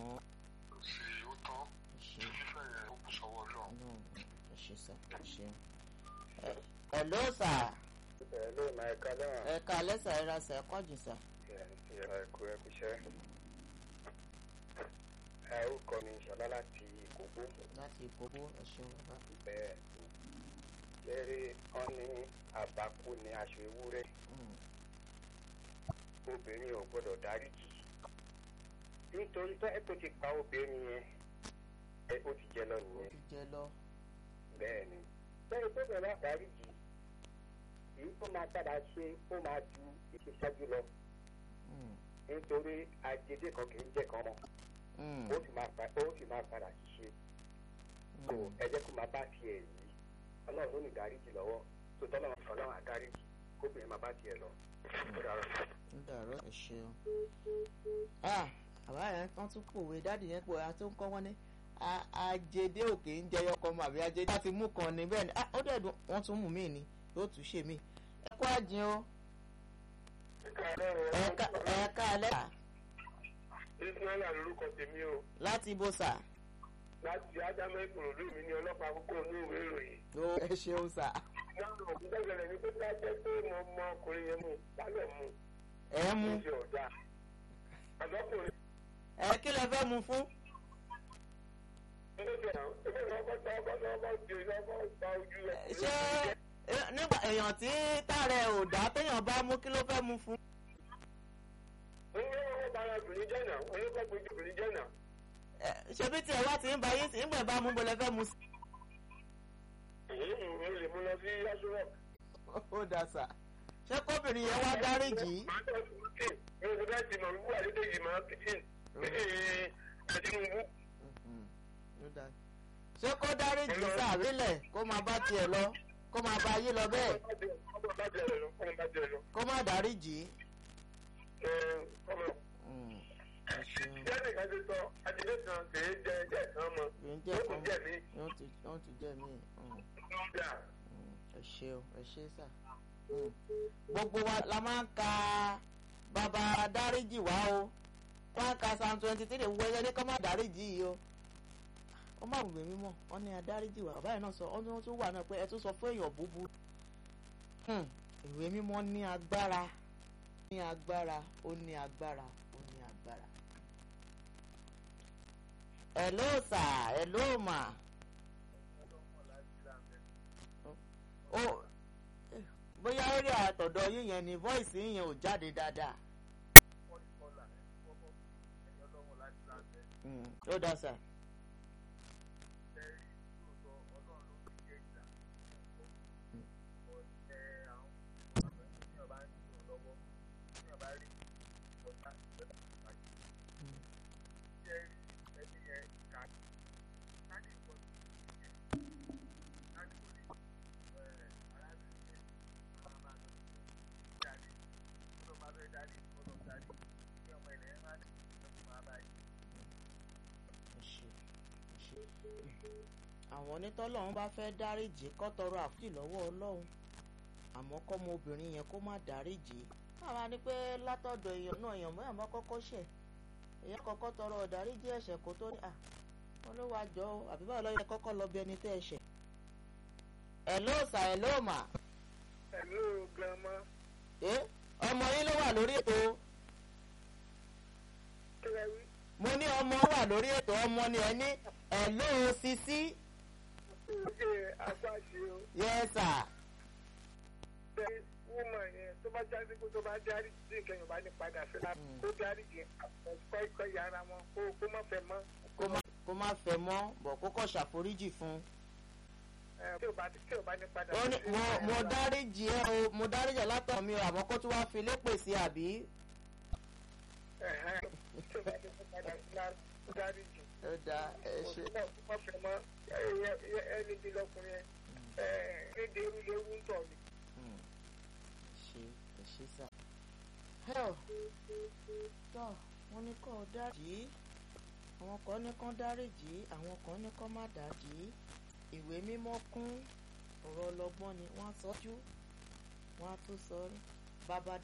mọ́ kò sí ó tán ẹ ṣe tí fífẹ́ yẹn ó kù sọ́wọ́ náà. ọlọ́run ẹ ṣe sà ẹ ṣe. ẹ ló sà ẹ ló máa ẹ̀ka lẹ́wọ̀n ẹ ká lẹ́sà ẹ ra sà ẹ kọ́jù sà. ìyàrá ẹ̀kọ́ ẹ̀kú iṣẹ́. ẹ ó kọ́ mi ṣọlá láti ìkókó láti ìkókó ẹ ṣeun bàbá. bẹ́ẹ̀ lẹ́rìí wọn ní àbákú ní aṣọ ewúrẹ́ Mm, obìnrin ò gbọ́dọ̀ dáríjì nítorí tó ẹ tó ti pa obìnrin yẹn ẹ ó ti jẹ lọ ó nìyẹn ti jẹ lọ. bẹ́ẹ̀ ni bẹ́ẹ̀ tó bẹ̀rẹ̀ bá dáríjì èyí tó máa padà ṣe ó máa ju ìṣèṣáájú lọ Mm, nítorí ajédé kan kì í jẹ́ kan mọ́ mm, ó sì máa pa ó sì máa padà ṣiṣẹ́ so mm. ẹ jẹ́ kó máa bá tiẹ̀ yìí ọlọ́run ló ní dáríjì lọ́wọ́ tó tọ́lọ́run ọlọ́run àdáríjì kóbìnrin máa bá tiẹ̀ lọ ó dàrọ̀. ń dàrọ ẹ ṣeun. ah àbá yẹn kan tún pòwe dáàdì yẹn pòwe àti ń kọ́ wọ́n ní a- ajédé òkè ń jẹyọ kan mọ àbí ajédé láti mú kan ní bẹ́ẹ̀ ni ah ó dẹ̀ dùn wọ́n tún mú mí ni yóò tún ṣe mí. ẹ kú àjìn o ẹ ká- ẹ ká alẹ́ sà ismaila lorúkọ tèmi o láti ibo sà láti ádámù ìkòròdú mi ní ọlọ́pàá àkókò ní ìwé ìròyìn. ó ẹ ṣeun sà náà gbẹ́gbẹ̀rẹ̀ ni pé bá jẹ́ pé mo mọ ọkùnrin yẹn mú lálẹ́ mú ẹ mú ṣe ọ̀dà. àdọ́kùnrin ẹ kí lẹ fẹ́ mu fún. ló jẹ́ àwọn ẹgbẹ́ lọ́kọ́ tá ọkọ̀ lọ́kọ́ jẹ lọ́kọ́ gba ojú ẹ̀. ṣé eh, nígbà èèyàn tí tààrẹ ò dá téèyàn bá mú kí ló fẹ́ mu fún. ń gbé wọn bára obìnrin jẹ́ náà oníkọ́ gbójú obìnrin jẹ́ náà. Eh, ṣebí tiẹ̀ wá ti ń ba yín sí ìgbà bá mú bó lẹ fẹ́ mu sí. èyí mo lè mú lọ sí yasuro. ó dà sà ṣé kóbìnrin yẹn wá dáríjì í. màá tọ́ sí kí mi ò fẹ́ ti mọ̀ wíwú àdédéjì máa kìtìn àdínwó. Mhm, ó dà. ṣé kó dáríjì sàrílẹ̀ kó máa bá tiẹ̀ lọ kó máa bá yí lọ bẹ́ẹ̀ ọmọ bá jẹ lọ ọmọ bá jẹ lọ. kó má dáríjì í. ọmọ Mm, ẹ ṣeun. jẹ́nì kan ti sọ àdìdé kan kì í jẹ ẹjẹ́ kan mọ́ kì í jẹ́ ó kò kan jẹ́ mi. yóò ti yóò ti jẹ́ mí. Mm, Yà. mm, ẹ ṣeun ẹ ṣe sà. Mm. gbogbo wa la máa ń ka bàbá dáríjì wá o wọ́n á ka psalm twenty three wo ẹyẹ ní kó má dáríjì yìí o. ó má wùwé mímọ́ wọ́n ní adáríjì wá bàbá yẹn náà sọ ọ́n tún wà náà pé ẹ tún sọ fún èèyàn búburú. Hmm, ìwé mímọ́ ní agbára ní agbára ó ní agbára ó ní agbára. hello sir hello ma. ó eh, bóyá eré àtọ̀dọ̀ yín yẹn ni voice yín yẹn ò jáde dáadáa. Mm, ó dá sà. Ẹ ṣé, ẹ ṣé. àwọn onítọ́lọ́run bá fẹ́ dáríjì kó tọrọ àforíjì lọ́wọ́ ọlọ́run àmọ́ kọ́mọ obìnrin yẹn kó má dáríjì káwa ni pé látọ̀dọ̀ èèyàn náà èèyàn mọ́ àmọ́ kọ́kọ́ ṣẹ̀ èèyàn kọ́kọ́ tọrọ ọ̀dáríjì ẹ̀ṣẹ̀ kó tó ní à wọn ló wàá jọ ọ́ àbí báwo lọ́yẹ kọ́kọ́ lọ bí ẹni tẹ́ ẹ̀ṣẹ̀. ẹ̀ ló sà ẹ̀ ló mà Hello, grandma. ẹ́ ọmọ yín ló wà lórí ètò Kí lẹ wí? mo ní ọmọ wà lórí ètò ọmọ ni ẹ ní ẹ̀ ló sisi Ṣé àgbàṣe o? yẹ sà Ṣé wúmọ̀ yẹn tó bá jáde kó tó bá dárí tí nǹkan yóò bá ní padà sí la Mm. kó dárí yẹn àpò ikọ̀ yàrá wọn kó kó má fẹ́ mọ́. kó má kó má fẹ́ mọ́ bọ̀ kó kọ́ ṣàforíjì fún un. Ẹ, Tí ò bá tí ò bá ní padà ó ní sí mo mo la- dáríjì ẹ o mo dáríjì ẹ látọ̀ mi o àmọ́ kó tún wá fi lépè sí àbí. Ẹ̀hẹ́n. Tí ò bá ní padà sí la kó dárí jù. ó dáa ẹ ṣe. Kó má fẹ́ mọ́ ẹ- ẹ- ẹni bí lọkùnrin yẹn. Ẹ kéde irúlé wú ń tọ̀ ni. Mm. ẹ ṣe ẹ ṣe sà. hell tọ́ wọ́n ní kó dáríjì àwọn kan ní kán dáríjì àwọn kan ní kán má dáríjì ìwé mímọ́ kún ọ̀rọ̀ ọlọ́gbọ́n ni wọ́n á sọ́jú wọ́n á tún sọ bàbá